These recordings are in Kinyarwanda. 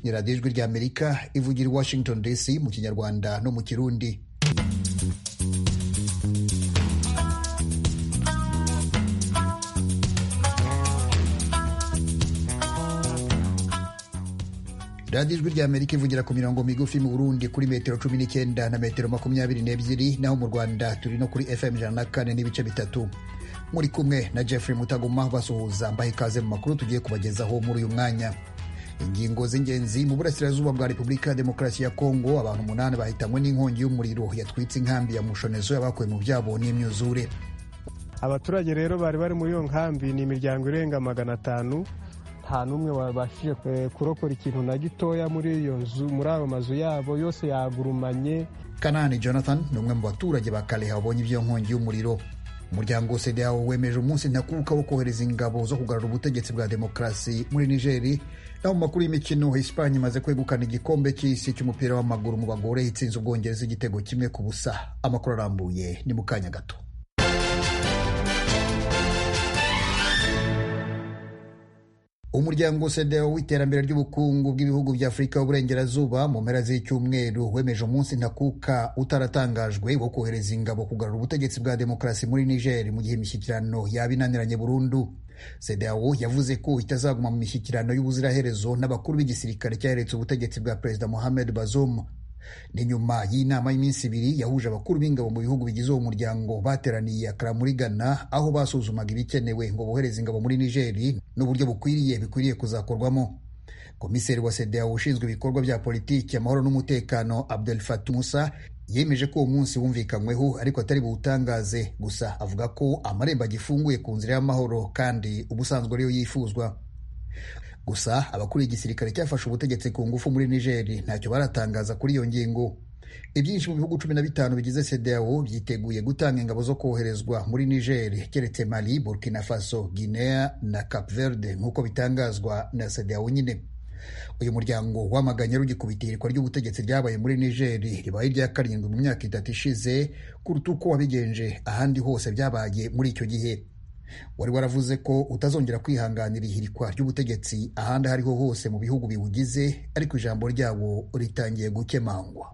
ni radiyo ijwi ry'amerika ivugira i washington dc mu kinyarwanda no mu kirundi radiyo ijwi ry'amerika ivugira ku mirongo migufi mu burundi kuri metero cumi n'icyenda na metero makumyabiri n'ebyiri naho mu rwanda turi no kuri fm ijana na kane n'ibice bitatu muri kumwe na jeffrey mutaguma basuhuza mbaha ikaze mu makuru tugiye kubagezaho muri uyu mwanya ingingo z'ingenzi mu burasirazuba bwa repubulika ya demokarasi ya kongo abantu umunani bahitanywe n'inkongi y'umuriro yatwitse inkambi ya mushonezo y'abakuwe mu byabo n'imyuzure abaturage rero bari bari muri iyo nkambi ni imiryango irenga magana atanu nta n'umwe wabashije kurokora ikintu na gitoya muri iyo nzu muri ayo mazu yabo yose yagurumanye kanani jonathan ni umwe mu baturage ba kaleha babonye ibyo nkongi y'umuriro umuryango sedeawo wemeje umunsi ntakuka wo kohereza ingabo zo kugarura ubutegetsi bwa demokarasi muri nigeri naho mu makuru y'imikino esipanye imaze kwegukana igikombe cy'isi cy'umupira w'amaguru mu bagore itsinze ubwongereza igitego kimwe ku busa amakuru arambuye ni mu kanya gato umuryango sedeo w'iterambere ry'ubukungu bw'ibihugu bya afurika y'uburengerazuba mu mpera z'icyumweru wemeje umunsi ntakuka utaratangajwe wo kohereza ingabo kugarura ubutegetsi bwa demokarasi muri niger mu gihe imishyikirano yaba inaniranye burundu sedeo yavuze ko itazaguma mu mishyikirano y'ubuziraherezo n'abakuru b'igisirikare cyaretse ubutegetsi bwa perezida mohamed bazoum ni nyuma y'inama y'iminsi ibiri yahuje abakuru b'ingabo mu bihugu bigize uwo muryango bateraniye akara muri ghana aho basuzumaga ibikenewe ngo bohereze ingabo muri nigeri n'uburyo bukwiriye bikwiriye kuzakorwamo komiseri wa sedeo ushinzwe ibikorwa bya politiki amahoro n'umutekano abdel fatu musa yemeje ko uwo munsi wumvikanyweho ariko atari buwutangaze gusa avuga ko amarembo agifunguye ku nzira y'amahoro kandi ubusanzwe ariyo yifuzwa gusa abakuriye igisirikare cyafashe ubutegetsi ku ngufu muri nigeri ntacyo baratangaza kuri iyo ngingo ibyinshi mu bihugu cumi na bitanu bigize sedeo byiteguye gutanga ingabo zo koherezwa muri nigeri keretse mali burkina faso guinea na cap verde nk'uko bitangazwa na sedeo nyine uyu muryango wamaganye rugikubita ihirikwa ry'ubutegetsi ryabaye muri nigeri ribaye irya karindwi mu myaka itatu ishize kuruta uko wabigenje ahandi hose byabaye muri icyo gihe wari waravuze ko utazongera kwihanganira ihirikwa ry'ubutegetsi ahandi aho ariho hose mu bihugu biwugize ariko ijambo ryabo ritangiye gukemangwa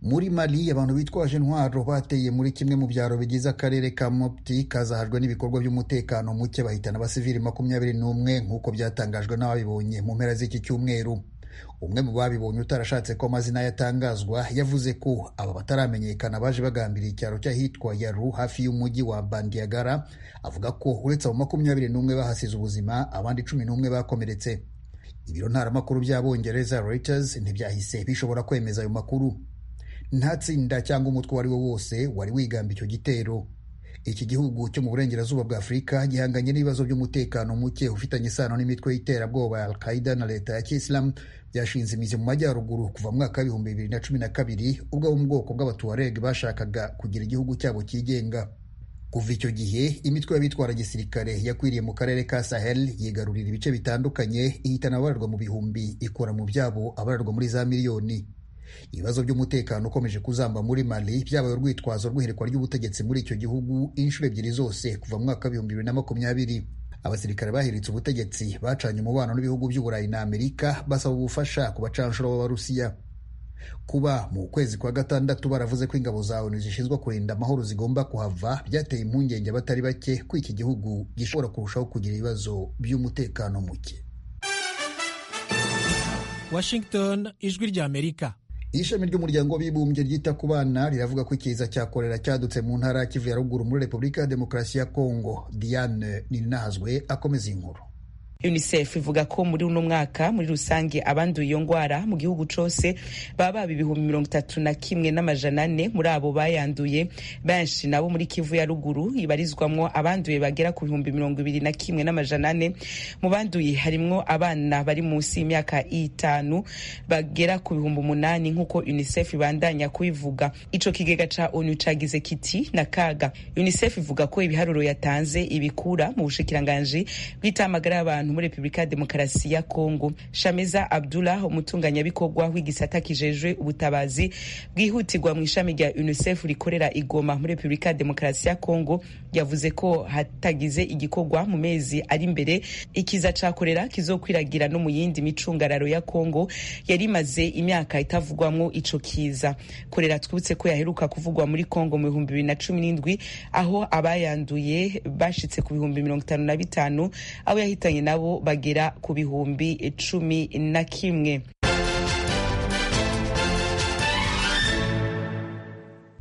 muri mali abantu bitwaje intwaro bateye muri kimwe mu byaro bigize akarere ka mopti kazahajwe n'ibikorwa by'umutekano muke bahitana abasivili makumyabiri n'umwe nk'uko byatangajwe n'ababibonye mu mpera z'iki cyumweru umwe mu babibonye utarashatse ko amazina yatangazwa yavuze ko aba bataramenyekana baje bagambiriye icyaro cy'ahitwa yaru hafi y'umujyi wa bandiagara avuga ko uretse abo makumyabiri n'umwe bahasize ubuzima abandi cumi n'umwe bakomeretse ibiro ntaramakuru by'abongereza reuters ntibyahise bishobora kwemeza ayo makuru nta tsinda cyangwa umutwe uwo ari wo wose wari wigamba icyo gitero iki gihugu cyo mu burengerazuba bwa afurika gihanganye n'ibibazo by'umutekano muke ufitanye isano n'imitwe y'iterabwoba ya al-qaida na leta ya kisilamu byashinze imizi mu majyaruguru kuva mu mwaka w'ibihumbi bibiri na cumi na kabiri ubwo abo mu bwoko bw'abatuwareg bashakaga kugira igihugu cyabo cyigenga kuva icyo gihe imitwe y'abitwara gisirikare yakwiriye mu karere ka sahel yigarurira ibice bitandukanye ihitana abararwa mu bihumbi ikora mu byabo abararwa muri za miliyoni ibibazo by'umutekano ukomeje kuzamba muri mali byabaye urwitwazo rw'ihirikwa ry'ubutegetsi muri icyo gihugu inshuro ebyiri zose kuva mu mwaka w'ibihumbi bibiri na makumyabiri abasirikare bahiritse ubutegetsi bacanye umubano n'ibihugu by'uburayi na amerika basaba ubufasha ku bacanshuro b'abarusiya kuba mu kwezi kwa gatandatu baravuze ko ingabo za onu zishinzwe kurinda amahoro zigomba kuhava byateye impungenge abatari bake ko iki gihugu gishobora kurushaho kugira ibibazo by'umutekano muke washington ijwi ry'amerika ishami ry'umuryango w'abibumbye ryita ku bana riravuga ko icyiza cya korera cyadutse mu ntara ya kivu ya ruguru muri repubulika ya demokarasi ya kongo diane ninahazwe akomeza inkuru unicef ivuga ko muri uno mwaka muri rusange abanduye iyo ndwara mu gihugu cyose baba baba ibihumbi mirongo itatu na kimwe n'amajana ane muri abo bayanduye benshi nabo muri kivu ya ruguru ibarizwamwo abanduye bagera ku bihumbi mirongo ibiri na kimwe n'amajana ane mu banduye harimwo abana bari munsi y'imyaka itanu bagera ku bihumbi umunani nk'uko unicef ibandanya kubivuga ico kigega ca onu cagize kiti na kaga unicef ivuga ko ibiharuro yatanze ibikura mu bushikiranganji bw'itamagara y'abantu abantu muri repubulika ya demokarasi ya kongo shameza abdullah umutunganyabikorwa w'igisata kijejwe ubutabazi bwihutirwa mu ishami rya unicef rikorera igoma muri repubulika ya demokarasi ya kongo yavuze ko hatagize igikorwa mu mezi ari imbere ikiza cakorera kizokwiragira no mu yindi micungararo ya kongo yari imaze imyaka itavugwamwo ico kiza korera twibutse ko yaheruka kuvugwa muri kongo mu bihumbi bibiri na cumi n'indwi aho abayanduye bashitse ku bihumbi mirongo itanu na bitanu abo yahitanye nabo bagera ku bihumbi cumi na kimwe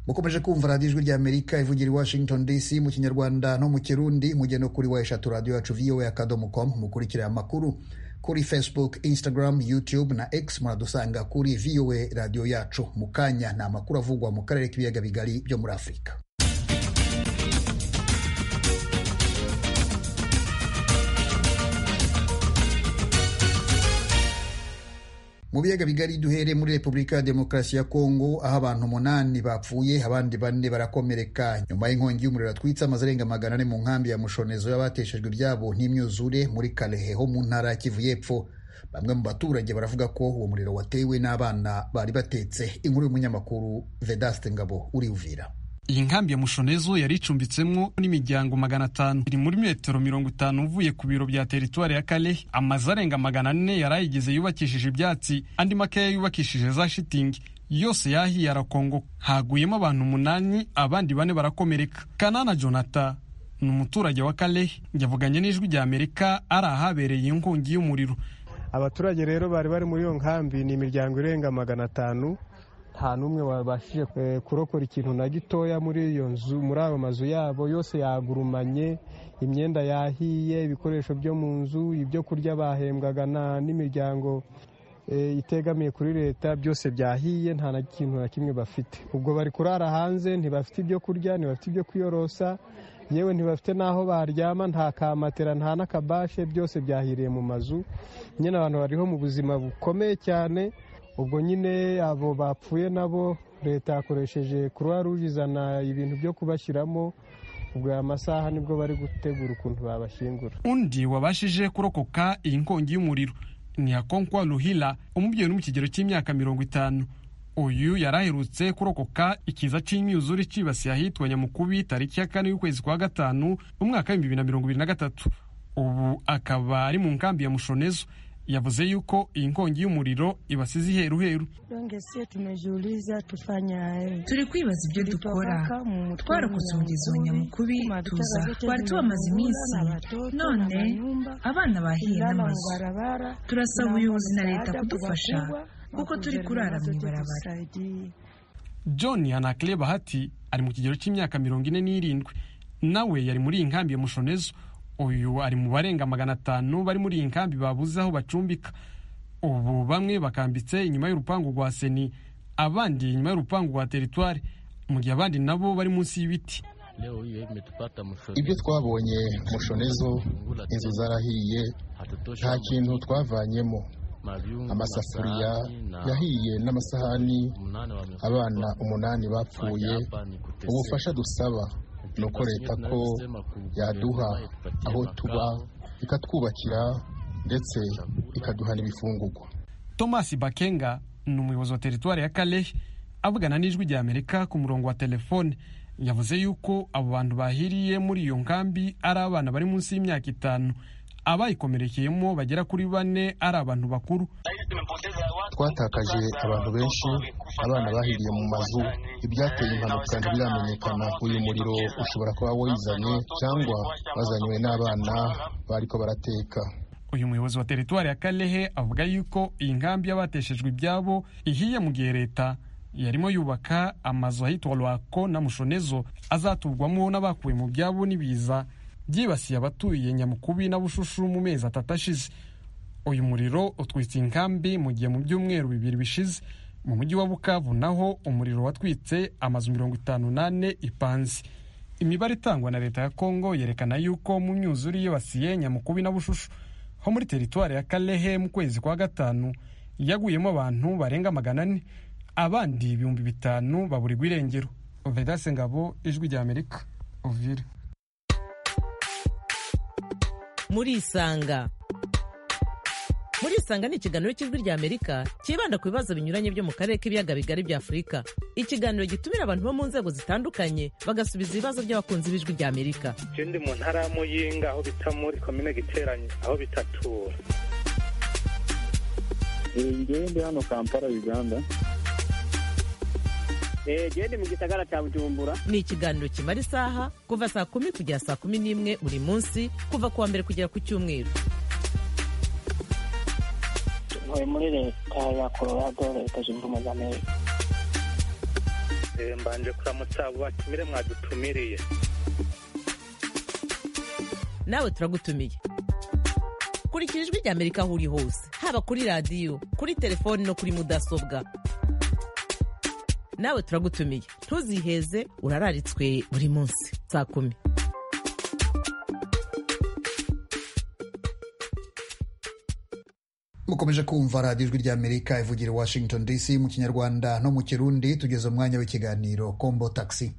mukomeje kumva radiyo ijwi ry'amerika ivugira i washington dc mu kinyarwanda no mu kirundi mujye no kuri wa eshatu radiyo yacu voa akadomo com mukurikire amakuru kuri facebook instagram youtube na x muradusanga kuri voa radiyo yacu mu kanya ni amakuru avugwa mu karere k'ibiyaga bigari byo muri afurika mu biyaga bigari duhere muri repubulika ya demokarasi ya kongo aho abantu umunani bapfuye abandi bane barakomereka nyuma y'inkongi y'umuriro atwitse amazu arenga magana ane mu nkambi ya mushonezo y'abateshejwe ibyabo n'imyuzure muri karehe ho mu ntara ya kivu y'epfo bamwe mu baturage baravuga ko uwo muriro watewe n'abana bari batetse inkuru y'umunyamakuru vedaste ngabo uri uvira iyi nkambi ya mushonezo yari icumbitsemo n'imiryango magana atanu iri muri metero mirongo itanu uvuye ku biro bya teritwari ya kalehe amazu arenga magana ane yari ayigize yubakishije ibyatsi andi makeya yubakishije za shitingi yose yahiye arakongoka haguyemo abantu umunani abandi bane barakomereka kanana jonata ni umuturage wa kalehe yavuganye n'ijwi rya amerika ari ahabereye inkongi y'umuriro abaturage rero bari bari muri iyo nkambi ni imiryango irenga magana atanu nta n'umwe wabashije kurokora ikintu na gitoya muri iyo nzu muri ayo mazu yabo yose yagurumanye imyenda yahiye ibikoresho byo mu nzu ibyo kurya bahembwaga n'imiryango itegamiye kuri leta byose byahiye nta na kintu na kimwe bafite ubwo bari kurara hanze ntibafite ibyo kurya ntibafite ibyo kwiyorosa yewe ntibafite n'aho baryama nta kamatera nta n'akabashe byose byahiriye mu mazu nyine abantu bariho mu buzima bukomeye cyane ubwo nyine abo bapfuye nabo leta yakoresheje kuruwa ruje izana ibintu byo kubashyiramo ubwo aya masaha nibwo bari gutegura ukuntu babashyingura undi wabashije kurokoka iyi nkongi y'umuriro ni hakonkwa ruhira umubyeyi uri mu kigero cy'imyaka mirongo itanu uyu yari aherutse kurokoka ikiza cy'imyuzure cyibasiye ahitwa nyamukubi tariki ya kane y'ukwezi kwa gatanu umwaka w'ibihumbi bibiri na mirongo ibiri na gatatu ubu akaba ari mu nkambi ya mushonezo yavuze yuko iyi nkongi y'umuriro ibasize iheruheru turi kwibaza ibyo dukora twarokotse umugezi wa nyamukubi tuza twari tubamaze iminsi none abana bahiye n'amazu turasaba ubuyobozi na leta kudufasha kuko turi kurara mu ibarabara john hanakle bahati ari mu kigero cy'imyaka mirongo ine n'irindwi nawe yari muri iyi nkambi ya mushonezo uyu ari mu barenga magana atanu bari muri iyi nkambi babuze aho bacumbika ubu bamwe bakambitse inyuma y'urupangu rwa seni abandi inyuma y'urupangu rwa teritwari mu gihe abandi nabo bari munsi y'ibiti ibyo twabonye mushonezo inzu zarahiye nta kintu twavanyemo amasafuriya yahiye n'amasahani abana umunani bapfuye ubufasha dusaba ni uko leta ko yaduha aho tuba ikatwubakira ndetse ikaduha n'ibifungugwa thomas bakenga ni umuyobozi wa teritwari ya kalehe avugana n'ijwi rya amerika ku murongo wa telefone yavuze yuko abo bantu bahiriye muri iyo nkambi ari abana bari munsi y'imyaka itanu abayikomerekeyemo bagera kuri bane ari abantu bakuru twatakaje abantu benshi abana bahiriye mu mazu ibyateye impanuka ntibiramenyekana uyu muriro ushobora kuba wizanye cyangwa bazanywe n'abana bariko barateka uyu muyobozi wa teritwari ya kalehe avuga yuko iyi nkambi y'abateshejwe ibyabo ihiye mu gihe leta yarimo yubaka amazu ahitwa rwako na mushonezo azatugwamo n'abakuwe mu byabo n'ibiza byibasiye abatuye nyamukubi na bushushu mu mezi atatu ashize uyu muriro utwitse inkambi mu gihe mu byumweru bibiri bishize mu mujyi wa bukavu naho umuriro watwitse amazu mirongo itanu n'ane ipanze imibare itangwa na leta ya kongo yerekana yuko mu myuzure yibasiye nyamukubi na bushushu ho muri teritwari ya kalehe mu kwezi kwa gatanu yaguyemo abantu barenga magana ane abandi ibihumbi bitanu baburirwa irengero vedase ngabo ijwi rya amerika uvire muri isanga murisanga ni ikiganiro cy'ijwi ry'amerika cyibanda ku bibazo binyuranye byo mu karere k'ibiyaga bigari bya afurika ikiganiro gitumira abantu bo mu nzego zitandukanye bagasubiza ibibazo by'abakunzi b'ijwi ry'amerika icyo ndi mu ntara ya muyinga aho bita muri komine giteranye aho bitatura ngewe ndi hano kampala uganda genda mu gisagara cya bujumbura ni ikiganiro kimara isaha kuva saa kumi kugera saa kumi n'imwe buri munsi kuva ku wa mbere kugera ku cyumweru ntuye muri leta ya colorado leta zunze ubumwe za amerika mbanje kuramutsa abo batumire mwadutumiriye nawe turagutumiye kurikira ijwi rya amerika aho uri hose haba kuri radiyo kuri telefoni no kuri mudasobwa nawe turagutumiye ntuziheze urararitswe buri munsi saa kumi mukomeje kumva radiyo ijwi ry'amerika ivugira washington dc mu kinyarwanda no mu kirundi tugeze umwanya w'ikiganiro kombo takisi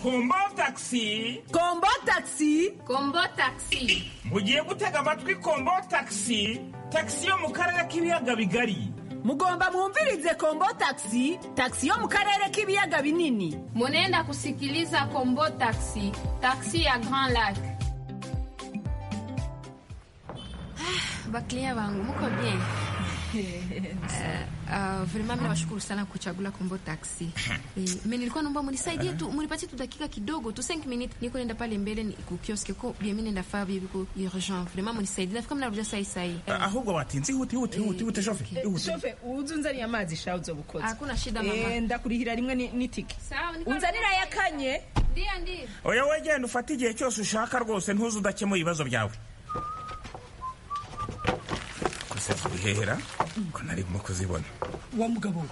kombo takisi kombo takisi kombo takisi mugiye gutega amatwi kombo takisi takisi yo mu karere k'ibiyaga bigari mugomba mwumvirize kombo taxi taxi yo mu karere k'ibiyaga binini munenda kusikiliza kombo taxi taxi ya grand lac bakiliya bangu muko bien Uh, vrema mi nawashukuru sana kuchagula kombo taxi e, me nilikuwa naomba munisaidie tu munipatie tu dakika kidogo tu 5 minutes niko nenda pale mbele kukioski ko bia mi nenda faa bibiko urgent vrema munisaidie nafika mnarudia sai sai ahubwo batinze ihute ihute ihute ihute shofe shofe uzunzaniye amazi sha uzo gukoza hakuna shida mama eh ndakurihira rimwe n'itike unzanira yakanye ndiye ndiye oya we genda ufate igihe cyose ushaka rwose ntuze udakemura ibibazo byawe gusa zibihera ko narimo kuzibona wa mugabo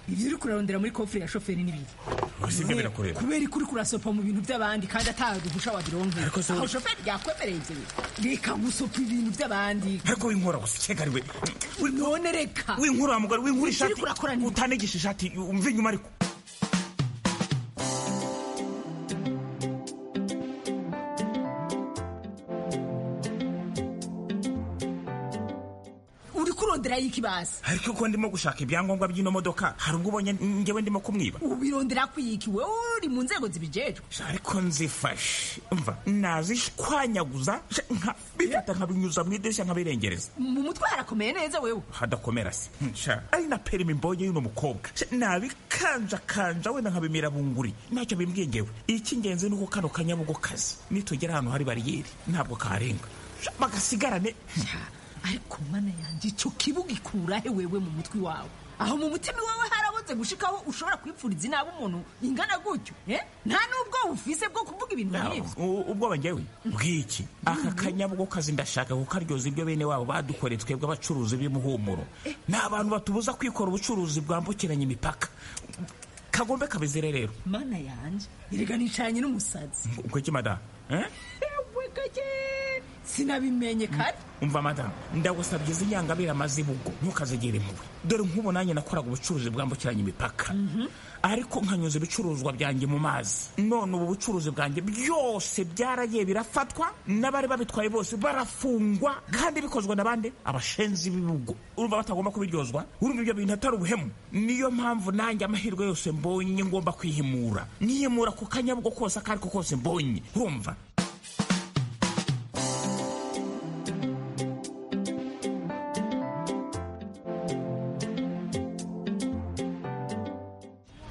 ibyo uri kurarondera muri kofure ya shoferi n'ibiri gusa ibyo birakureba kubera iko uri kurasopa mu bintu by'abandi kandi ataruhusha wabironge aho shoferi yakwemereye ibyo reka gusopa ibintu by'abandi ariko winkora gusa cyega ariwe none reka winkora mugabo winkura ishati utanegisha ishati umva inyuma ariko urondera y'ikibazo ariko uko ndimo gushaka ibyangombwa by'ino modoka hari ubwo ubonye ngewe ndimo kumwiba ubirondera kwiyikiwe uri mu nzego zibijejwe ariko nzifashe mva nazishwanyaguza bifata nkabinyuza mu idirishya nkabirengereza mu mutwe harakomeye neza wewe hadakomera se nca ari na perimi imbonye y'uno mukobwa nabikanjakanja wenda nkabimira bunguri ntacyo bimbwiye ngewe icy'ingenzi ni uko kano kanyabugo kazi nitugera ahantu hari bariyeri ntabwo karenga bagasigarane ariko mana yanjye icyo kibuga ikurahe wewe mu mutwe wawe aho mu mutima wawe harabuze gushikaho ushobora kwipfuriza inaba umuntu ingana gutyo nta n'ubwo bufise bwo kuvuga ibintu nk'ibyo ubwoba ngewe bw'iki aka kanyabwo kazi ndashaka kukaryoza ibyo bene wabo badukoreye twebwe abacuruzi b'imuhumuro ni abantu batubuza kwikora ubucuruzi bwambukiranya imipaka kagombe kabizire rero mana yanjye erega nicanye n'umusazi kuki madamu ewe kake sinabimenye kare umva madamu ndagusabye izi nyangabera mazibugo ntukazigire impuhwe dore nk'ubu nanjye nakoraga ubucuruzi bwambukiranya imipaka ariko nkanyuza ibicuruzwa byanjye mu mazi none ubu bucuruzi bwanjye byose byaragiye birafatwa n'abari babitwaye bose barafungwa kandi bikozwe na bande abashenzi b'ibihugu urumva batagomba kubiryozwa urumva ibyo bintu atari ubuhemu niyo mpamvu nanjye amahirwe yose mbonye ngomba kwihimura nihimura ku kanyabugo kose ako ariko kose mbonye urumva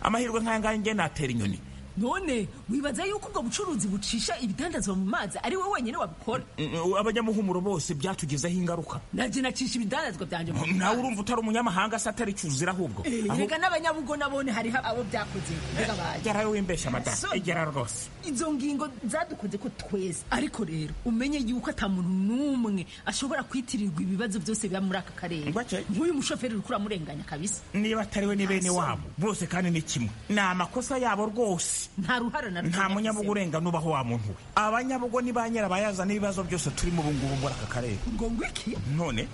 amahirwe nk'aya ngaya natera inyoni none wibaza yuko ubwo bucuruzi bucisha ibidandazwa mu mazi ari we wenyine wabikora abanyamuhumuro bose byatugezeho ingaruka nanjye nacisha ibidandazwa byanjye nawe urumva utari umunyamahanga se atari cyuzira ahubwo rega n'abanyabugo nabone hariho abo byakoze gerayo wimbeshya madamu igera rwose izo ngingo zadukoze ko tweza ariko rero umenye yuko ata muntu n'umwe ashobora kwitirirwa ibibazo byose biba muri aka karere nk'uyu mushoferi uri kuramurenganya kabisa niba atari we ni bene wabo bose kandi ni kimwe ni amakosa yabo rwose nta ruhara na nta munyabugo urengana ubaho wa muntu we abanyabugo ni ba nyirabayazana n'ibibazo byose turimo ubu ngubu muri aka karere ngo ngwiki none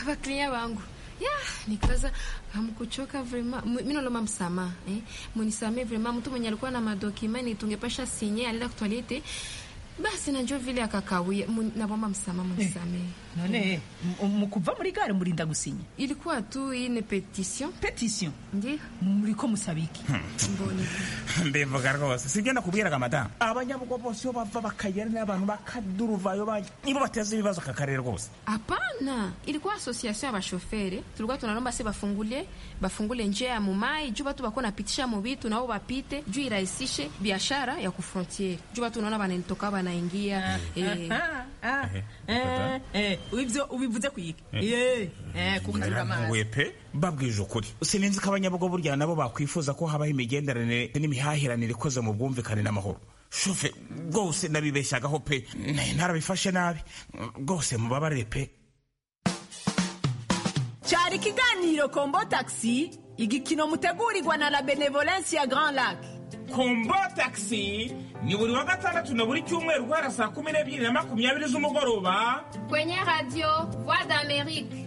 bakiriya bangu ya nikaza hamkuchoka vrema mimi naomba msamaha eh munisamee vrema mtu mwenye alikuwa na madokima ni tungepasha sinye alienda kutoilete basi najua vile akakawia, mu- naomba msamaha, mnisamehe. none m- mukuva muri gare murinda gusinya ilikuwa tu ine petition petition ndiyo muriko musaba iki mbona mbivuga rwose sibyo nakubwiraga madamu abanyabugo bose iyo bava bakagera n'abantu bakaduruvayo ba- nibo bateza ibibazo aka karere rwose hapana ilikuwa association ya bashofere tulikuwa tunalomba se bafungule bafungule njia ya mumai juu batu bako napitisha mubitu nao bapite juu irahisishe biashara ya kufrontiere juu batu unaona banatoka banaingia eh, Ah, ah, eh, eh, ibyo ubivuze kuyiki Eh. kugira amazi Naramuwe pe babwije ukuri sinzi ko abanyabugo burya nabo bakwifuza ko habaho imigenderanire n'imihahiranire ikoze mu bwumvikane n'amahoro shofe rwose nabibeshyagaho pe ntarabifashe nabi rwose mubabarire pe cyari ikiganiro kombo taxi igikino mutegurirwa na la benevolence ya grand lac kombo taxi ni buri wa gatandatu na buri cyumweru guhera saa kumi n'ebyiri na makumyabiri z'umugoroba kwenye radio voix d'amerique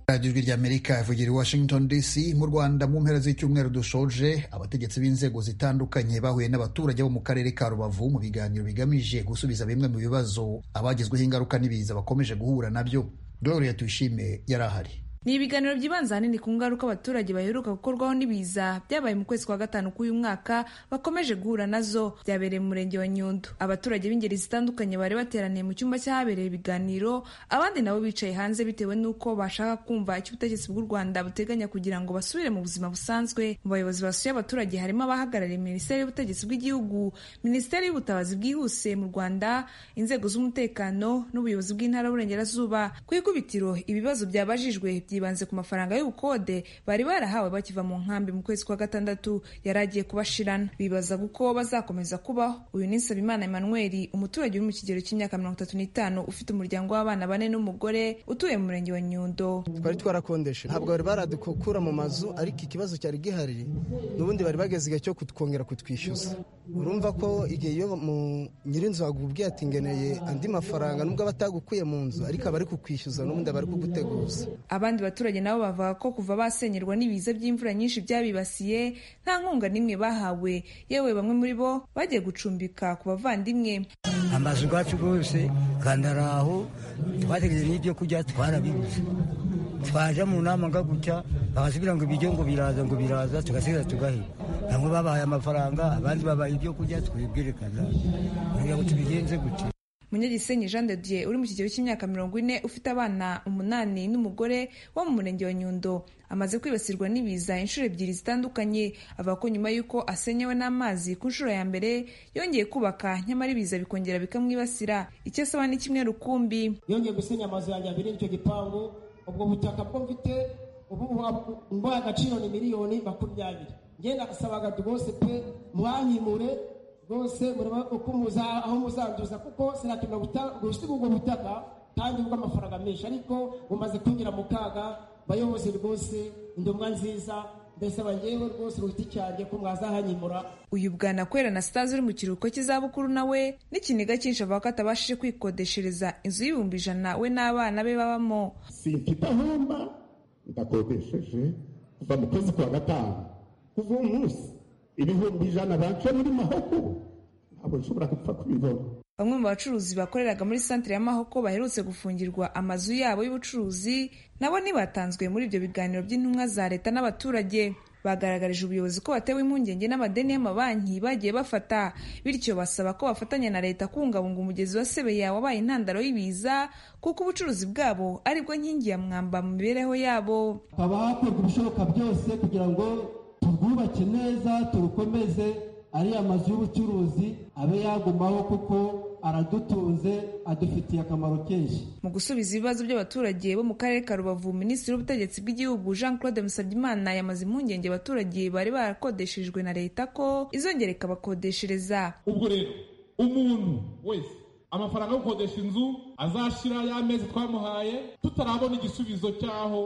radiyo ijwi ry'amerika ivugira i washington dc mu rwanda mu mpera z'icyumweru dushoje abategetsi b'inzego zitandukanye bahuye n'abaturage bo mu karere ka rubavu mu biganiro bigamije gusubiza bimwe mu bibazo abagizweho ingaruka n'ibiza bakomeje guhura nabyo dore tuyishime yari ahari ni ibiganiro byibanze ahanini ku ngaruka abaturage baheruka gukorwaho n'ibiza byabaye mu kwezi kwa gatanu k'uyu mwaka bakomeje guhura nazo byabereye mu murenge wa nyundo abaturage b'ingeri zitandukanye bari bateraniye mu cyumba cy'ahabereye ibiganiro abandi nabo bicaye hanze bitewe n'uko bashaka kumva icyo ubutegetsi bw'u rwanda buteganya kugira ngo basubire mu buzima busanzwe mu bayobozi basuye abaturage harimo abahagarariye minisiteri y'ubutegetsi bw'igihugu minisiteri y'ubutabazi bwihuse mu rwanda inzego z'umutekano n'ubuyobozi bw'intara y'uburengerazuba ku ikubitiro ibibazo byabajijwe byibanze ku mafaranga y'ubukode bari barahawe bakiva mu nkambi mu kwezi kwa gatandatu yari agiye kubashirana bibaza kuko bazakomeza kubaho uyu ni nsabimana emmanuel umuturage uri mu kigero cy'imyaka mirongo itatu n'itanu ufite umuryango w'abana bane n'umugore utuye mu murenge wa nyundo twari twarakondeje ntabwo bari baradukura mu mazu ariko ikibazo cyari gihari n'ubundi bari bageze igihe cyo kutwongera kutwishyuza urumva ko igihe iyo mu nyirinzu wagubwiye ati ngeneye andi mafaranga nubwo aba atagukuye mu nzu ariko aba ari kukwishyuza n'ubundi aba ari kuguteguza abandi baturage nabo bavuga ko kuva basenyerwa n'ibiza by'imvura nyinshi byabibasiye nta nkunga n'imwe bahawe yewe bamwe muri bo bagiye gucumbika ku bavandimwe amazu yacu rwose kandi ari aho twategereje n'ibyo kurya twarabibuze twaje mu nama nga gutya bagasubira ngo ibiryo ngo biraza ngo biraza tugasigara tugaheba bamwe babahaye amafaranga abandi babaye ibyo kurya twibwire kazaza kugira ngo tubigenze gutya munyagisenyi jean de dieu uri mu kigero cy'imyaka mirongo ine ufite abana umunani n'umugore wo mu murenge wa nyundo amaze kwibasirwa n'ibiza inshuro ebyiri zitandukanye avuga ko nyuma y'uko asenyewe n'amazi ku nshuro ya mbere yongeye kubaka nyamara ibiza bikongera bikamwibasira icyo asaba ni kimwe rukumbi yongeye gusenya amazu yanjye abiri y'icyo gipangu ubwo butaka bwo mfite ubu buha- mbaye agaciro ni miliyoni makumyabiri ngenda nasabaga rwose pe mwanyimure rwose murebe uko muza aho muzanduza kuko sinakenera guta- gusiga ubwo butaka kandi bw'amafaranga menshi ariko bumaze kunyura mu kaga bayobozi rwose indomwa nziza ndasaba njyewe rwose ku giti cyanjye ko mwazahanyimura uyu bwana kwera na sitazi uri mu kiruhuko cy'izabukuru nawe n'ikiniga cyinshi avuga ko atabashije kwikodeshereza inzu y'ibihumbi ijana we n'abana be babamo sinkidahomba ndakodesheje kuva mu kwezi kwa gatanu kuva uwo munsi ibihumbi ijana baje muri mahugurwa ntabwo nshobora gupfa kubibona Bamwe mu bacuruzi bakoreraga muri santire y'amahoko baherutse gufungirwa amazu yabo y'ubucuruzi nabo ntibatanzwe muri ibyo biganiro by'intumwa za leta n'abaturage bagaragarije ubuyobozi ko batewe impungenge n'amadeni y'amabanki bagiye bafata bityo basaba ko bafatanya na leta kubungabunga umugezi wa sebeya wabaye intandaro y'ibiza kuko ubucuruzi bwabo aribwo nkingi ya mwamba mu mibereho yabo haba hakorwa ibishoboka byose kugira ngo turwubake neza turukomeze ariya mazu y'ubucuruzi abe yagumaho kuko aradutunze adufitiye akamaro kenshi mu gusubiza ibibazo by'abaturage bo mu karere ka rubavu minisitiri w'ubutegetsi bw'igihugu jean claude musabyimana yamaze impungenge abaturage bari barakodeshejwe na leta ko izongera ikabakodeshereza ubwo rero umuntu wese amafaranga yo gukodesha inzu azashira ya mezi twamuhaye tutarabona igisubizo cy'aho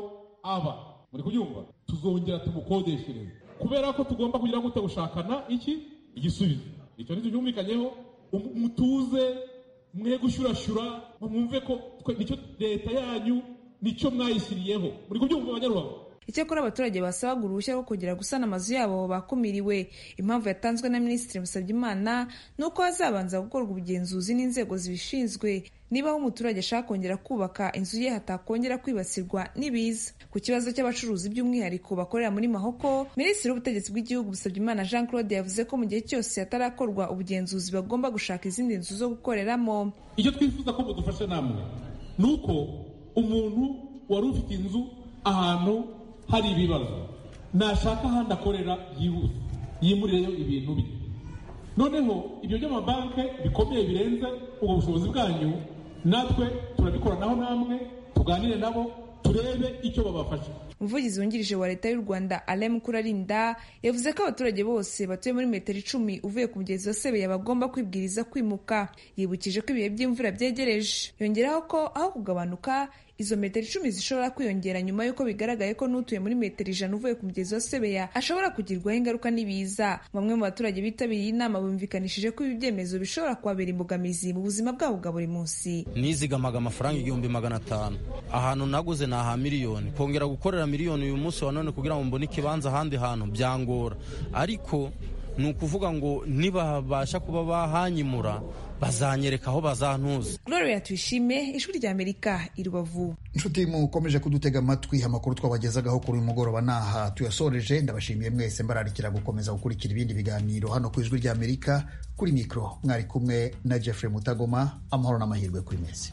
aba muri kubyumva tuzongera tumukodeshereze kubera ko tugomba kugira gute gushakana iki igisubizo icyo nicyo cyumvikanyeho Um- mutuze mwe gushurashura mwumve ko twe- nicyo leta yanyu nicyo mwayishyiriyeho muri kubyumva abanyarubavu icyakora abaturage basabaga uruhushya rwo kongera gusana amazu yabo bakumiriwe impamvu yatanzwe na minisitiri musabyeimana ni uko hazabanza gukorwa ubugenzuzi n'inzego zibishinzwe niba aho umuturage ashaka kongera kubaka inzu ye hatakongera kwibasirwa n'ibiza ku kibazo cy'abacuruzi by'umwihariko bakorera muri mahoko minisitiri w'ubutegetsi bw'igihugu musabyeimana jean claude yavuze ko mu gihe cyose hatarakorwa ubugenzuzi bagomba gushaka izindi nzu zo gukoreramo icyo twifuza ko mudufasha namwe ni uko umuntu wari ufite inzu ahantu hari ibibazo nashaka ahandi akorera yihuse yimurireyo ibintu bye noneho ibyo by'amabanki bikomeye birenze ubwo bushobozi bwanyu natwe turabikoranaho namwe tuganire nabo turebe icyo babafasha umuvugizi wungirije wa leta y'u rwanda alem kurarinda yavuze ko abaturage bose batuye muri metero icumi uvuye ku mugezi wa sebeya bagomba kwibwiriza kwimuka yibukije ko ibihe by'imvura byegereje yongeraho ko aho kugabanuka izo metero icumi zishobora kwiyongera nyuma y'uko bigaragaye ko n'utuye muri metero ijana uvuye ku mugezi wa sebeya ashobora kugirwaho ingaruka n'ibiza bamwe mu baturage bitabiriye inama bumvikanishije ko ibi byemezo bishobora kuhabera imbogamizi mu buzima bwabo bwa buri munsi nizigamaga amafaranga igihumbi magana atanu ahantu naguze ni aha miliyoni kongera gukorera miliyoni uyu munsi wa none kugira ngo mbone ikibanza ahandi hantu byangora ariko ni ukuvuga ngo nibabasha kuba bahanyimura bazanyereka aho bazantuza gloria tuyishime ishuri ry'amerika i rubavu inshuti mukomeje kudutega amatwi amakuru twabagezagaho kuri uyu mugoroba ni aha tuyasoreje ndabashimiye mwese mbararikira gukomeza gukurikira ibindi biganiro hano ku ijwi ry'amerika kuri mikoro mwari kumwe na jeffrey mutagoma amahoro n'amahirwe kuri mwese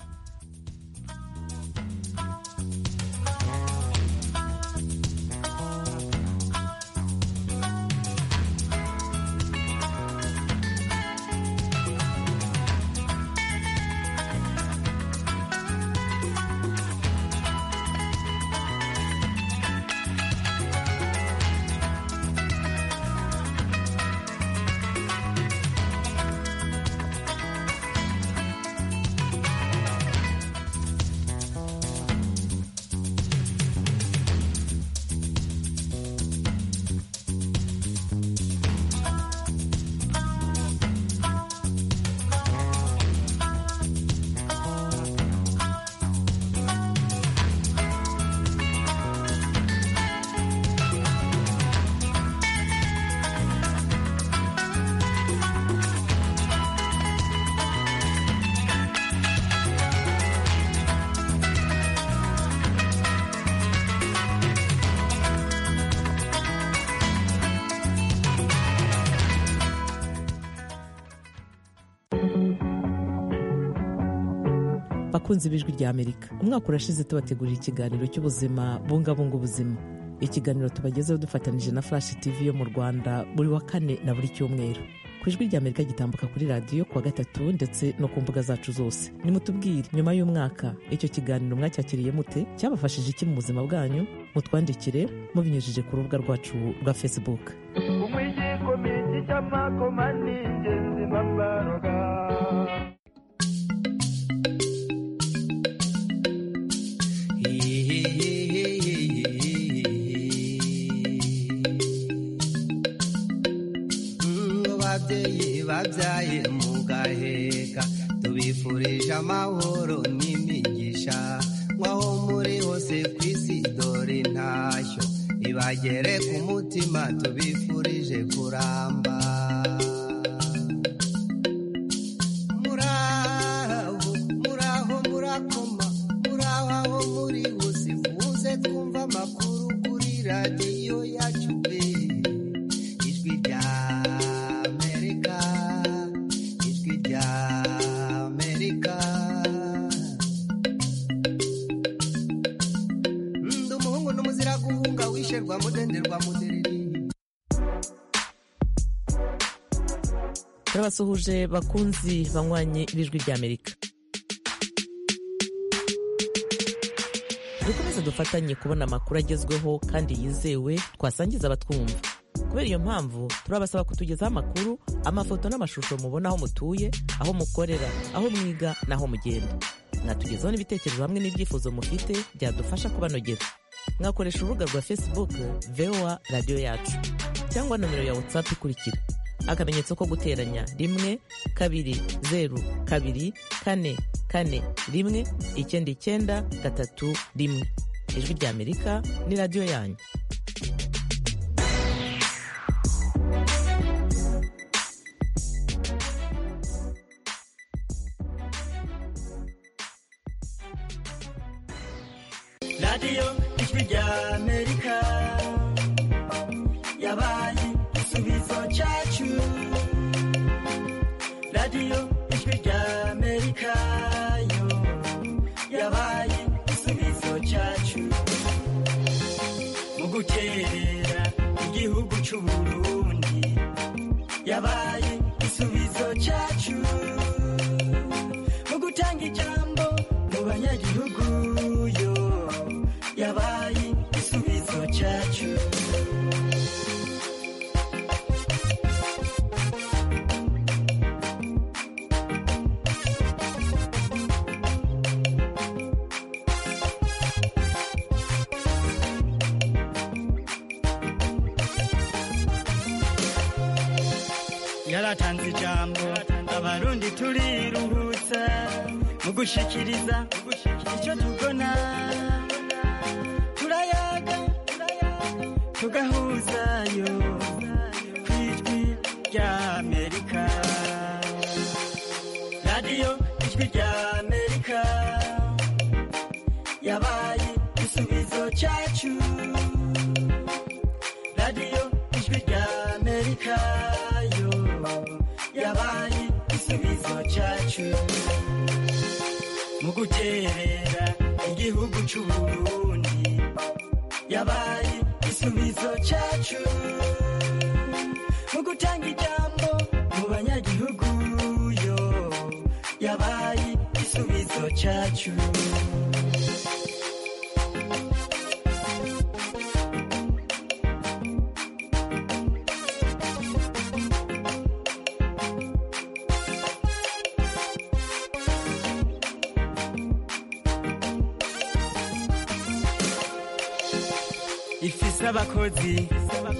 bakunze ibijwi rya amerika umwaka urashize tubategurira ikiganiro cy'ubuzima bungabunga ubuzima ikiganiro tubagezeho dufatanyije na flash tv yo mu rwanda buri wa kane na buri cyumweru ku ijwi rya amerika gitambuka kuri radiyo kuwa gatatu ndetse no ku mbuga zacu zose nimutubwire nyuma y'umwaka icyo kiganiro mwacyakiriye mute cyabafashije iki mu buzima bwanyu mutwandikire mubinyujije ku rubuga rwacu rwa facebook umwijiko mingi cy'amakoma ni ingenzi bambaroga babyaye mugaheka tubifurije amahoro n'imigisha nk'aho muri hose ku isi dore intashyo ibagere ku mutima tubifurije kuramba muraho muraho murakoma muraho aho muri hose muze twumva amakuru kuri radiyo yacu pe ijwi rya mudererwa mudenderwa mudereri turabasuhuje bakunzi banywanyi b'ijwi ry'amerika dukomeze dufatanye kubona amakuru agezweho kandi yizewe twasangiza abatwumva kubera iyo mpamvu turabasaba kutugezaho amakuru amafoto n'amashusho mubona aho mutuye aho mukorera aho mwiga n'aho mugenda mwatugezaho n'ibitekerezo hamwe n'ibyifuzo mufite byadufasha kubanogera mwakoresha urubuga rwa facebook voa radiyo yacu cyangwa nomero ya whatsapp ikurikira akamenyetso ko guteranya rimwe kabiri zeru kabiri kane kane rimwe icyenda icyenda gatatu rimwe ijwi ry'amerika ni radiyo yanyu radiyo ijwi ry'amerika yabaye igisubizo cyacu radiyo ijwi ry'amerika yo yabaye igisubizo cyacu mu gukerera igihugu cy'u Burundi yabaye igisubizo cyacu mu gutanga ijambo mu banyagihugu yo yabaye igisubizo cyacu yaratanze ijambo abarundi turiruhutsa mu gushikiriza icyo tubona turayaga tugahuzayo ku ijwi ry'amerika radiyo ijwi ry'amerika yabaye igisubizo cyacu radiyo ijwi ry'amerika yo yabaye igisubizo cyacu mu guterera igihugu cy'u Burundi yabaye igisubizo cyacu mu gutanga ijambo mu banyagihugu yo yabaye igisubizo cyacu ifise abakozi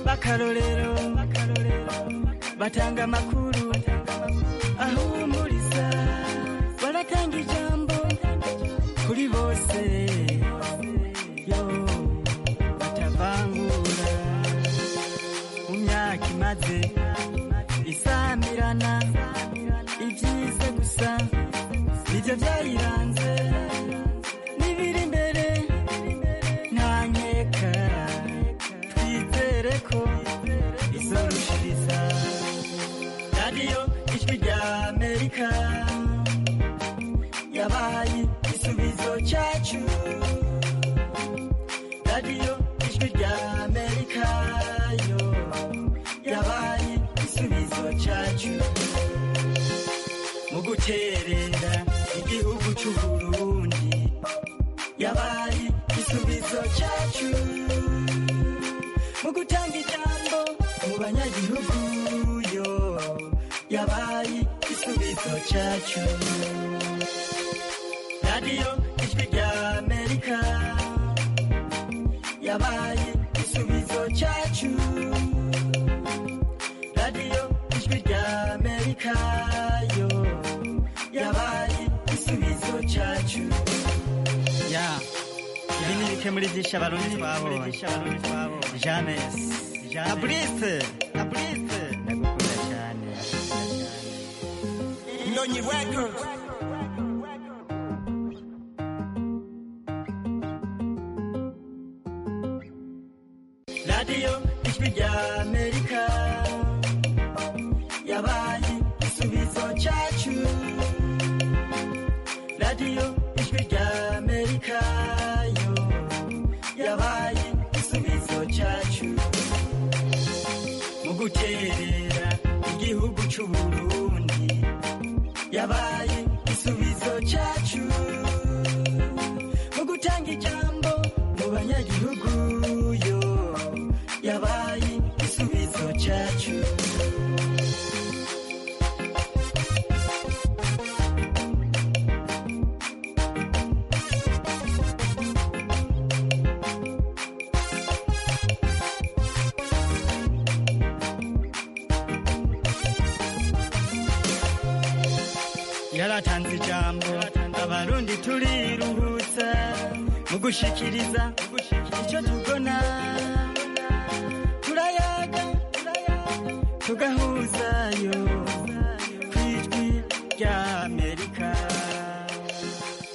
b'akarorero batanga amakuru ahumuriza baratanga ijambo kuri bose yo batavangura mu myaka imaze isamirana ibyiza gusa nibyo byayiranze n'ibiri imbere ntanyeka twizere ko izorushiriza radiyo ijwi rya amerika yabaye igisubizo cyacu radiyo ijwi rya amerika yo yabaye igisubizo cyacu mu guterera igihugu cy'u burundi yabaye igisubizo cyacu mu gutanga ijambo mu banyagihugu yo yabaye igisubizo cyacu radiyo ijwi rya amerika yabaye igisubizo cyacu radiyo ijwi rya amerika yo yabaye igisubizo cyacu ya ibi ni bike muri byinshi abarundi twabonye james abrise abrise ndagukunda cyane Nonyi Records. radiyo ijwi rya amerika yabaye igisubizo cyacu radiyo ijwi rya amerika yo yabaye igisubizo cyacu mu guterera igihugu cy'u burundi yabaye igisubizo cyacu mu gutanga ijambo mu banyagihugu yo yabaye igisubizo cyacu yaratanze ijambo abarundi turiruhutsa mu kugushikiriza icyo tubona turayaga tugahuzayo ku ijwi ryawe